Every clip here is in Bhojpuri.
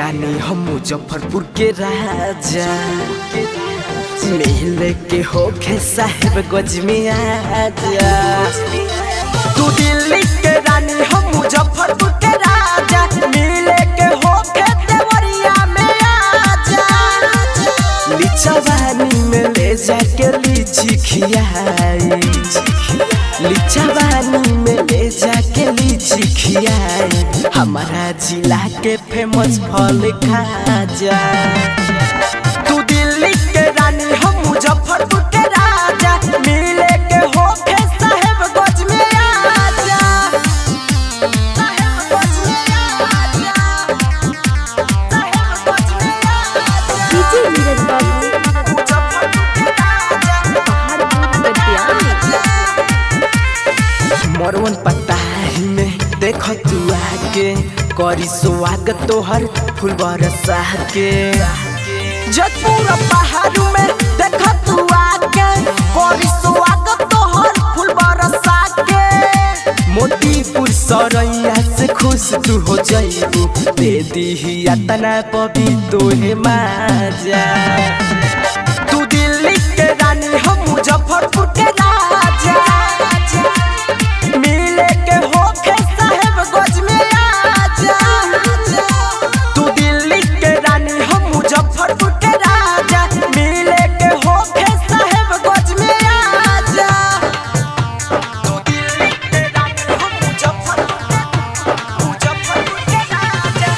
रानी हम मुजफ्फरपुर के राजा मिले के होखे साहेब गज में आजा तू दिल्ली के रानी हम मुजफ्फरपुर के राजा मिले के होखे देवरिया में आजा लिचवानी में ले जाके लीची खियाई लिचवानी में ले जाके लीची खियाई हमारा जिला के फेमस फल खा जा तू दिल्ली के रानी हम मुजफ्फरपुर के राजा मिले के होके साहेब गज में आजा साहेब गज में आजा साहेब गज में आजा डीजे नीरज बाबू मुजफ्फरपुर के राजा पहाड़पुर कटियानी मरवन पताही में देख तू आके करी स्वागत तोहर फूल बरसा के जयपुर पहाड़ू में देख तू आके करी स्वागत तोहर फूल बरसा के मोतीपुर सरैया से खुश तू हो जाइबू दे दीही तना पबी तोहे माजा तू दिल्ली के रानी हम मुजफ्फरपुर के राजा मिले के होके साहेब गज में आजा तू दिल्ली के रानी हम मुजफ्फरपुर के राजा मिले के होके साहेब गज में आजा तू दिल्ली के रानी हम मुजफ्फरपुर के मुजफ्फरपुर के राजा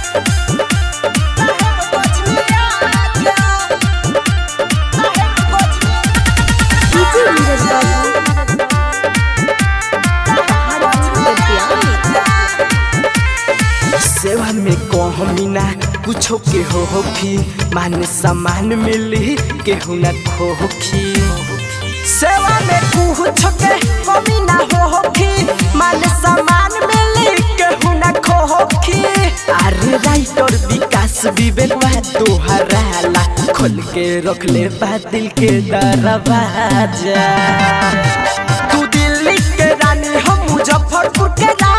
साहेब गज में आजा साहेब गज में डीजे नीरज बाबू पहाड़पुर कटियानी सेवा में कहमीना कुछो के हो होखी मान सम्मान मिली केहू न खोखी सेवा में कुछ के कमी ना हो होखी मान सम्मान मिली केहू न खोखी अरे राइटर विकास विवेक बा तोहराला खोल के रख ले बा दिल के दरवाजा तू दिल्ली के रानी हम मुजफ्फरपुर के राजा